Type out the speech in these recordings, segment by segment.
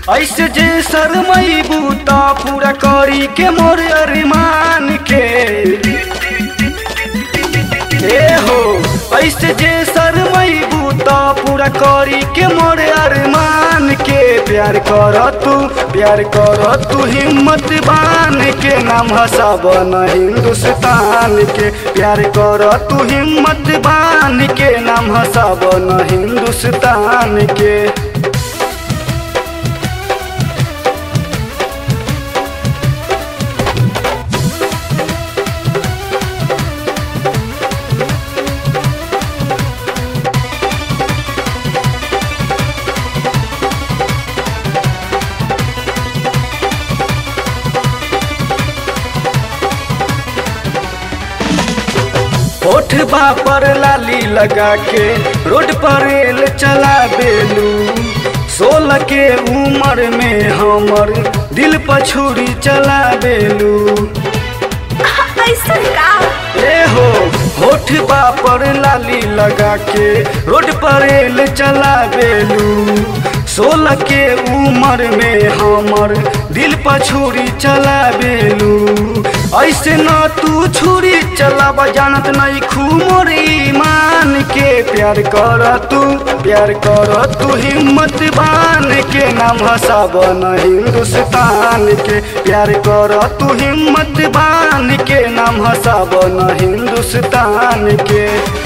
ऐसे जे शरमैबू त पूरा करी के मोर अरमान के ए हो ऐसे जे शरमैबू त पूरा करी के मोर अरमान के प्यार कर तू प्यार कर तू हिम्मत बान के नाम हसाब न हिंदुस्तान के प्यार कर तू हिम्मत बान के नाम हसाब न हिंदुस्तान के होठ पर लाली लगा के रोड पर रेल चला बेलू सोलह के उम्र में हमर दिल पर छुरी चला बेलू ऐसन का ए हो होठ पर लाली लगा के रोड पर रेल चला बेलू सोलह के उम्र में हमर दिल पर छुरी चला बेलू ऐसे न तू छुरी चलाब जानत नहीं खूमोर ईमान के प्यार कर तू प्यार कर तू हिम्मत बान के नाम हसाब न हिंदुस्तान के प्यार कर तू हिम्मत बान के नाम हसाब न हिंदुस्तान के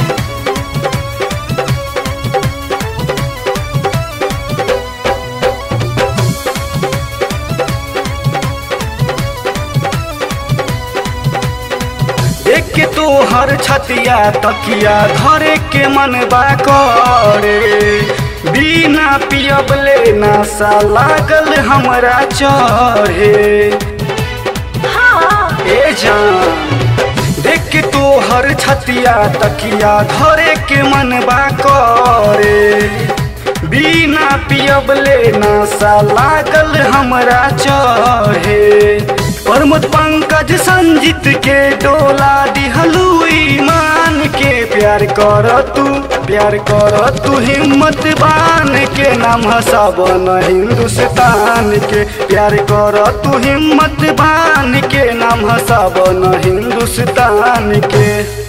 देख के तो हर छतिया तकिया धरे के मन बा करे बिना पियबले नशा लागल हमरा चढ़े हाँ ए जान देख के तो हर छतिया तकिया धरे के मन बा करे बिना पियबले नशा लागल हमरा चढ़े प्रमोद पंकज संजीत के डोला दिहलू ईमान के प्यार कर तू प्यार कर तू हिम्मत बान के नाम हसाब न हिंदुस्तान के प्यार कर तू हिम्मत बान के नाम हसाब न हिंदुस्तान के